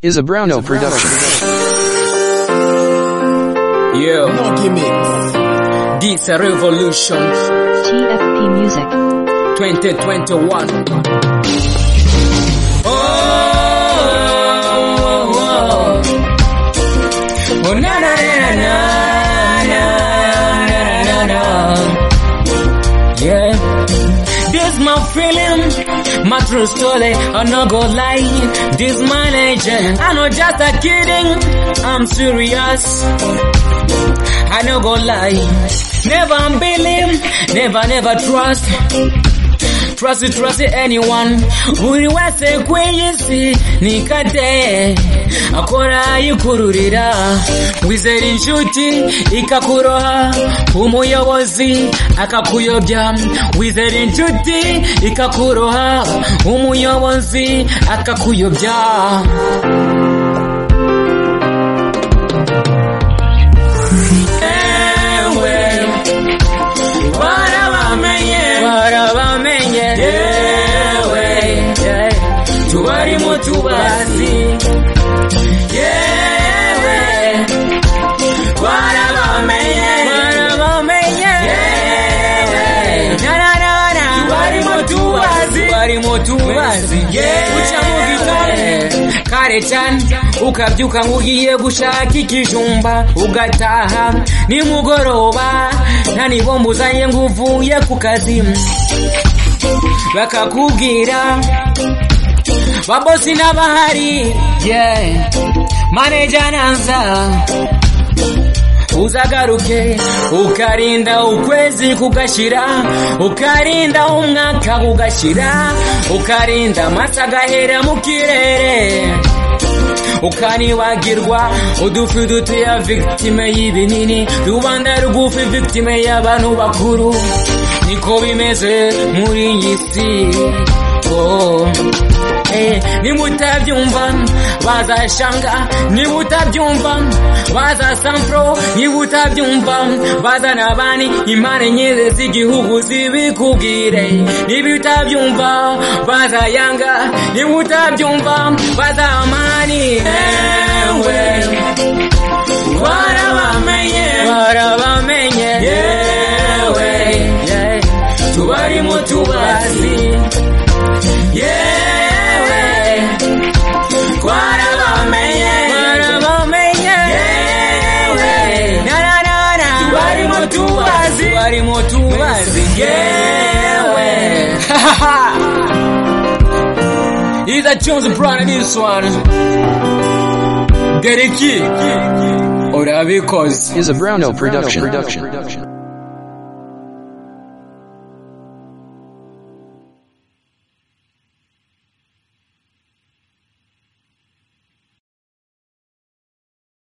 is a Browno production. Yeah, Monkey Mix. this a revolution TFP Music. 2021. Oh, oh, oh. Oh, na, na, na, na, na, na, na, na, na. Yeah. This my feeling, my true story, I no go lie. This my legend, I know just a kidding, I'm serious. I no go lie. Never believe, never, never trust. Trust it, trust it, anyone. Uri wese kweyisi nikate akora yikururira wizera inshuti ikakuroha umuyobozi akakuyobya wizera inshuti ikakuroha umuyobozi akakuyobya ewe barabamenye barabamenye yewe tubarimo tubazi yewe barabamenye barabamenye yewe nararara tubarimo tubazi tubarimo tubazi yewe uca mu gitondo kare cyane ukabyuka ngo ugiye gushaka ikijumba ugataha nimugoroba nta nibombuzanye ngo uvuye ku kazi bakakubwira babosi n'abahari yeah. maneja nanza uzagaruke ukarinda ukwezi kugashyira ukarinda umwaka kugashyira ukarinda amasa agahera mu kirere ukanibagirwa udufi duto ya victime y'ibinini rubanda rugufi victime y'abantu bakuru niko bimeze muri iyi si oh. Eh, niba utabyumva bazashanga niba utabyumva bazasampro niba utabyumva bazana abandi impande nyine z'igihugu zibikubwire niba utabyumva bazayanga niba utabyumva bazamani ewe warabamenye warabamenye yewe tubarimo tubazi yewe twarabamenye twarabamenye yewe na na na na tubarimo tubazi tubarimo tubazi yewe Either Jones Brown this one Get it kick Urabikoze Is a Browno production.